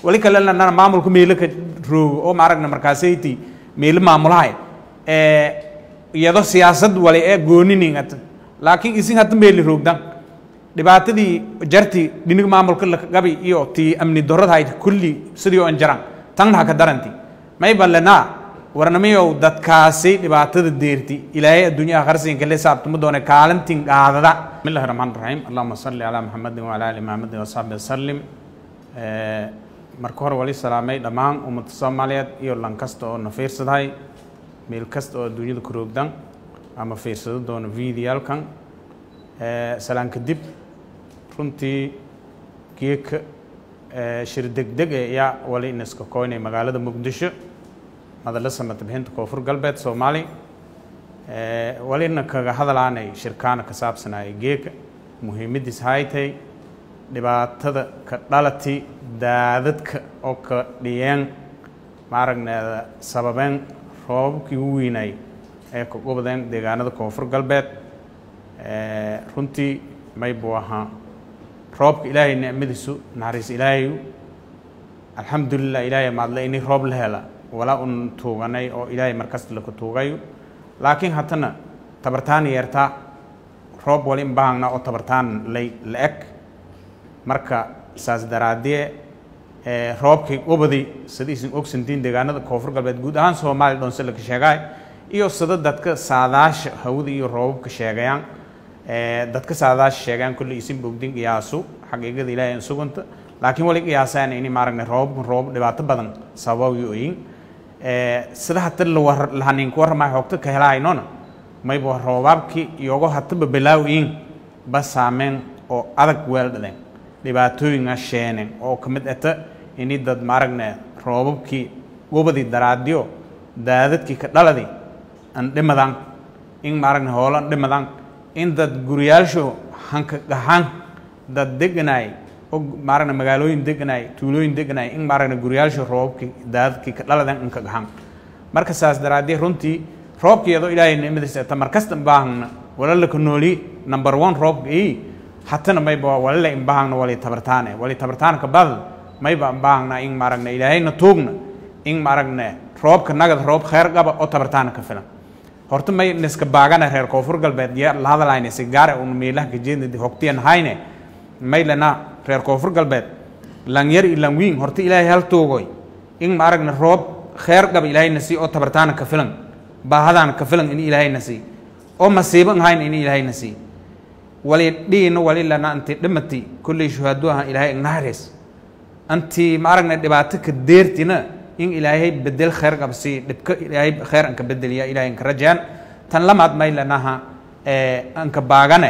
wali kale lanana maamulka meelo ka roogo oo maaragna markaasayti meelo maamulahay iyado siyaasad wali ee gooniningat laakiin isin hadda meeli roogdan dhibaatadii jarti dhinig maamulka gabi iyo tii amni darradahayd kulli sidii oo jaran tanna haka daranti may ballanaa warnamayow dadkaasi dhibaatada deerti ilaahay adduunyaha qarsinka le saabtuma doone kaalintin qaadada bismillahi raxmaan raxiim allahuma salli calaa maxamedin wacala ali maxamedin wasaxbi wasalim marka hore wali salaamay dhammaan ummadda soomaaliyeed iyo lan kasta oo na fiirsadahay meel kasta oo adduunyada ku roogdan ama fiirsado doono videoyaalkan salaan kadib runtii geeka shir degdeg e ayaa wali inaska koynay magaalada muqdisho madalla samata bixinta koonfur galbeed soomaali walina kaga hadalaanay shirkaana ka saabsanaya geeka muhiimadiis haytay dhibaatada ka dhalati daadadka oo ka dhiyeen maaragneeda sababeen roobabkii u weynay ee ka gubadeen deegaanada koonfur galbeed runtii may buu ahaa roobka ilaahay nicmadiisu naxariis ilaahayu alxamdulilah ilaahay maadle ini roob la hela walaa un tuuganay oo ilaahay markasta laka tuugayo laakiin haddana tabartaan yeertaa roob wali in baahagna oo tabartaan lay la eg marka saas daraadee roobkii ubadi sida isin ogsantiin deegaanada koonfur galbeed guud ahaan soomaaliya dhoonse laka sheegaay iyo sida dadka saadaasha hawada iyo roobabka sheegayaan dadka saadaasha sheegayaan kulli isin bogdin qiyaasu xaqiiqada ilaahay suganta laakiin wali qiyaasaan ini maaragna roobabkan roobab dhibaato badan sababayo oyin sida hata lahaninku warramay hoogta ka helahaynona mayba roobaabkii iyogo hataba bilaawiin ba saameyn oo adag weeldhadeen dhibaatooyinga sheeneen oo ka mid ata ini dad maaragna roobabkii wabadii daraadyo daadadkii ka dhaladi an dhimadan in maaragna hoolo an dhimadan in dad guriyaalsho hanka gahan dad deganaay oo maaragna magaalooyin deganaay tuulooyin deganaay in maaragna guriyaalsho roobabkii daadadkii ka dhaladan inka gahan marka saas daraadee runtii roobka iyadoo ilaahay nicmadiisa eta markasta baahagna walala ka nooli number one roobka ii hatana mayba walala in baahagna wali tabartaane wali tabartaanka badal mayba baahagna in maaragna ilaahayna tuugna in maaragna roobka nagad roob khayr qaba oo tabartaana ka filan horta may niska baagana reer koonfur galbeed ya la hadlayne si gaare un meelaha ka jeednadi hogtiyan hayne may lana reer koonfur galbeed langyar i langwiin horta ilaahay hal tuugoy in maaragna roob khayr qaba ilaahayna sii oo tabartaana ka filan baahadaana ka filan in ilaahayna sii oo masiibo an hayna in ilaahayna sii wali dhiina wali lana anti dhimati kulley shuhaado ahan ilaahay ignahareys anti maaragna dhibaato ka deertina in ilaahay bedel khayr qabsi dhibka ilaahay khayr anka bedeliya ilaahay anka rajaan tan lamaad may lanaha anka baagane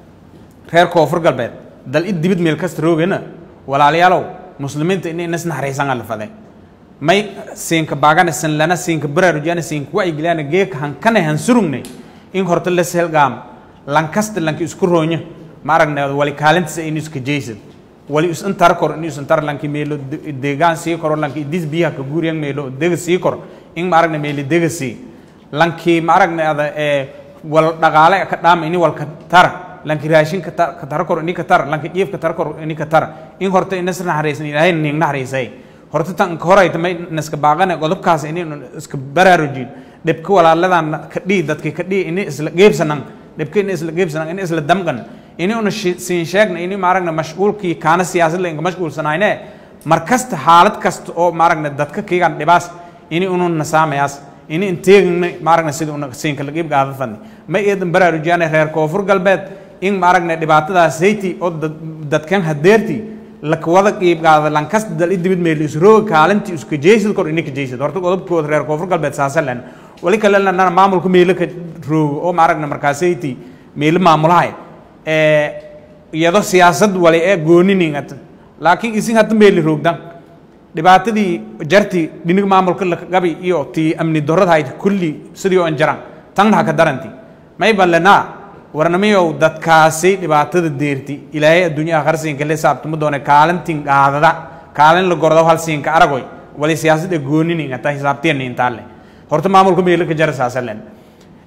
reer koonfur galbeed dal i dibid meel kasta roogena walaalayaalow muslimiinta in inas naxariisan alfade may siinka baagane san lana siinka baraarujana siinka wacyigilana geeka hankane han surugne in horta la selgaam lankasta lanki isku roonya maaragna wali kaalintiisa in iska jeysad wali is intar kor in is intar lanki meelo deegaan sii koro lanki idis biyaha ka guuriyan meelo dega sii kor in maaragna meeli dega sii lanki maaragna ada ee wal dhaqaale ka dhaama ini wal ka tar lanki raashin ka tar ka tar kor ini ka tar lanki jiif ka tar kor ini ka tar in horta inas naxariisan ilaahay nin naxariisay horta tan ka horay tamay naska baaqane qodobkaas ini iska baraarujin dhibka walaaladan ka dhii dadki ka dhii ini isla geebsanan dhibka ini isla geebsanan ini isla damqan ini una siin sheegna ini maaragna mashquulkii kaana siyaasad la inka mashquulsanayne mar kasta xaalad kasta oo maaragna dadka kiigan dhibaas ini unu nasaamayaas ini inteegna maaragna sida una siinka lagiib gaada fadni ma eedan baraarujiyane reer koonfur galbeed in maaragna dhibaatadaas hayti oo dadkan hadeerti lakawada qiib qaada lankasta dal i dibid meel isrooga kaalintii iska jeysad kor ini ka jeysad horta qodobkooda reer koonfur galbeed saasa len wali kale lanana maamulka meelo ka roogo oo maaragna markaasayti meelo maamulahay iyado siyaasad wali ee gooniningat laakiin isin hadda meeli roogdan dhibaatadii jarti dhinig maamulka gabi iyo tii amni darradahayd kulli sidii oo jaran tanna haka daranti may ballanaa warnamayow dadkaasi dhibaatada deerti ilaahay adduunyaha qarsinka le saabtuma doone kaalintin qaadada kaalin la gordo hal siinka aragoy wali siyaasad ee gooniningata hisaabtiyan intaale horta maamulka meelo ka jara saasalen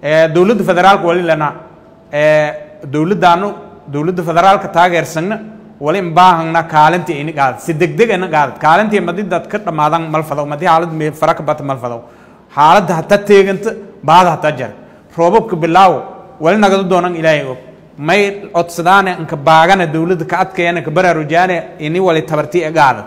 dowladda federaalka wali lana dowladdaanu dowladda federaalka taageersanna wali in baahangna kaalintii ini qaadad si degdeg ina qaadad kaalintii madi dad ka dhammaadan malfadow madi xaalad me fara ka bata malfadow xaaladda hata teeganta baada hata jar roobabka bilaawo wali nagadu doonan ilaahay og may codsadaane inka baagana dowladda ka adkayana ka baraarujaane ini wali tabartii e qaadad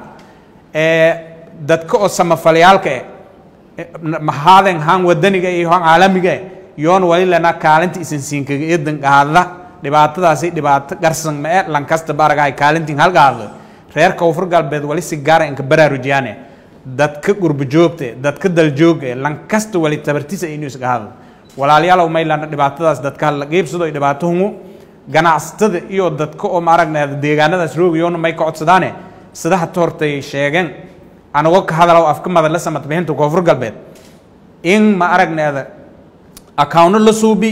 dadka oo samafalyaalka e mahaaden haan wadaniga iyo haan caalamiga yoon wali lana kaalinta isan siinkaga eedan qaada dhibaatadaasi dhibaato garsan ma e lankasta baragahay kaalintiin hal qaado reer koonfur galbeed wali si gaara inka baraarujiyaane dadka gurba joogta dadka daljooga lankasta wali tabartisa inuu isga hadlo walaalayaalow maylana dhibaatadaas dadka la qiibsado dhibaato hungu ganacsatada iyo dadka oo maaragna deegaanadaas roogayoona may ka codsadaane sida hata hortay sheegeen anago ka hadalow afka madala samad bixinta koonfur galbeed in ma aragneeda accountno la suubi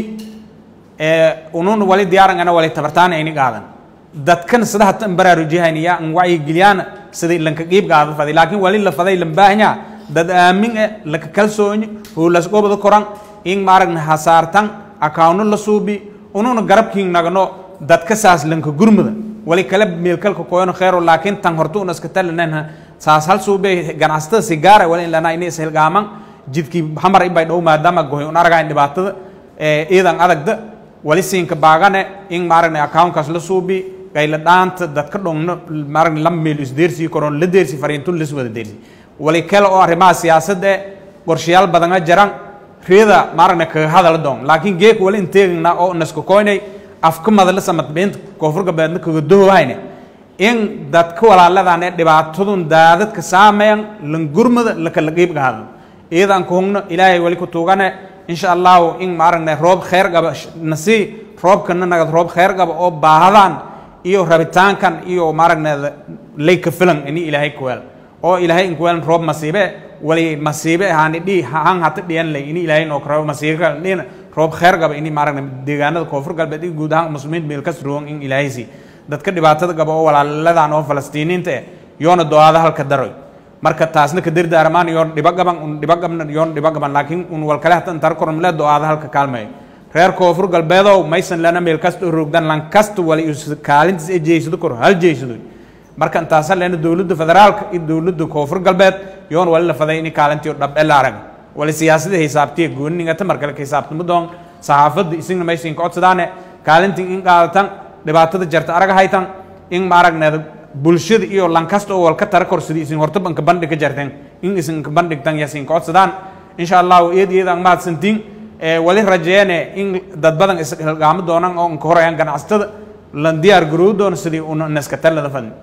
unun wali diyaarangana wali tabartaana ini qaadan dadkan sida hata in baraarujihayniya in wacyigeliyaan sida lanka qiib qaada faday laakiin wali la faday lambaahnya dad aamin e laka kalsoonyi hoolasgobada koran in maaragna hasaartan accountno la suubi ununa garabkiin nagno dadka saas lanka gurmuda wali kala meelkalka koyono khayro laakiin tan horta una iska talananha saas hal suube ganacsatada si gaara wali in lana ini ishilgaaman jidkii hamar ibay dhow maadaama gohay un aragayn dhibaatada iidan adagda wali siinka baagane in maaragna accountkaas la suubi qayla dhaanta dadka dhongno maaragna lama meel isdeersii koron la deersi fariintun lis wada deersi wali kale oo arrimaha siyaasadda e qorshayaal badana jaran reeda maaragna kaga hadala doon laakiin geek wali inteegna oo naska koynay afka madala samadbeynta koonfur galbeedna kaga dohowhayne in dadka walaaladan ee dhibaatadun daadadka saameyan langurmada lakala qiibga hadlo iyadan ku hungno ilaahay wali ku tuugane insha allahu in maaragna roob khayr qaba nasii roobkana nagad roob khayr qaba oo baahadan iyo rabitaankan iyo maaragna layka filan ini ilaahay kuweel oo ilaahay inkuweelan roob masiibe wali masiibe haani dhi han hata dhiyan lay ini ilaahay noo karabo masiibe dhina roob khayr qaba ini maaragna deegaanada koonfur galbeed iyo guud ahaan muslimiinta meel kas roon in ilaahaysi dadka dhibaatada qaba oo walaaladan oo falastiiniinta eh yoona do-aada halka daroy marka taasna ka dirda armaan yoon dhiba gaban un dhiba gabna yoon dhiba gaban laakiin un walkale hatan tar korom le do-aada halka kaalmeeyo reer koonfur galbeedow maysan lana meel kasta u roogdan lan kasta wali kaalintiis ee jeysado kor hal jeysado marka intaasa leena dowladda federaalka iyo dowladda koonfur galbeed yoon wali la faday ini kaalintii dhab la arag wali siyaasada hisaabtiya gooningata markale ka hisaabtama doon saxaafadda isingna maysan ka codsadaane kaalintii in qaadatan dhibaatada jarta arag haytan in maaragneeda bulshada iyo lankasta oo walka tara korsada isin hortaba inka bandhig ka jarteen in isin inka bandhigtan yasin ka codsadaan insha allahu iyad iyad aan mahadsantiin wali rajeene in dad badan ishilgaamo doonaan oo inka horayaan ganacsatada lan diyaar garoow doona sidii una naska talada fadni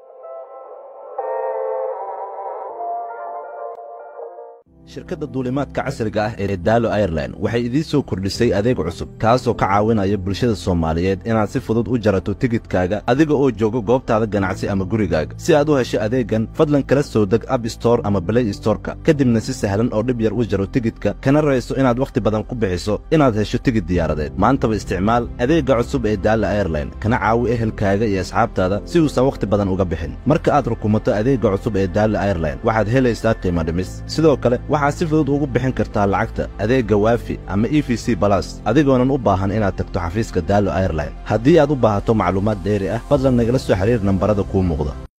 shirkadda duulimaadka casriga ah ee daalo airline waxay idiin soo kordhisay adeeg cusub kaasoo ka caawinaya bulshada soomaaliyeed inaad si fudud u jarato tigidhkaaga adiga oo jooga goobtaada ganacsi ama gurigaaga si aad u hesho adeeggan fadlan kala soo deg ab store ama balay storeka kadibna si sahlan oo dhib yar u jaro tigidhka kana rayso inaad wakhti badan ku bixiso inaad hesho tigidh diyaaradeed maantaba isticmaal adeegga cusub ee daala airline kana caawi ehelkaaga iyo asxaabtaada si uusan wakhti badan uga bixin marka aad rukumato adeegga cusub ee daala airline waxaad helaysaa qiimo dhimis sidoo kale waxaad si fudud ugu bixin kartaa lacagta adeegga waafi ama e v c balas adigoonan u baahan inaad tagto xafiiska daalo airline haddii aad u baahato macluumaad dheeri ah fadlan nagala soo xidhiir nambarada kuu muuqda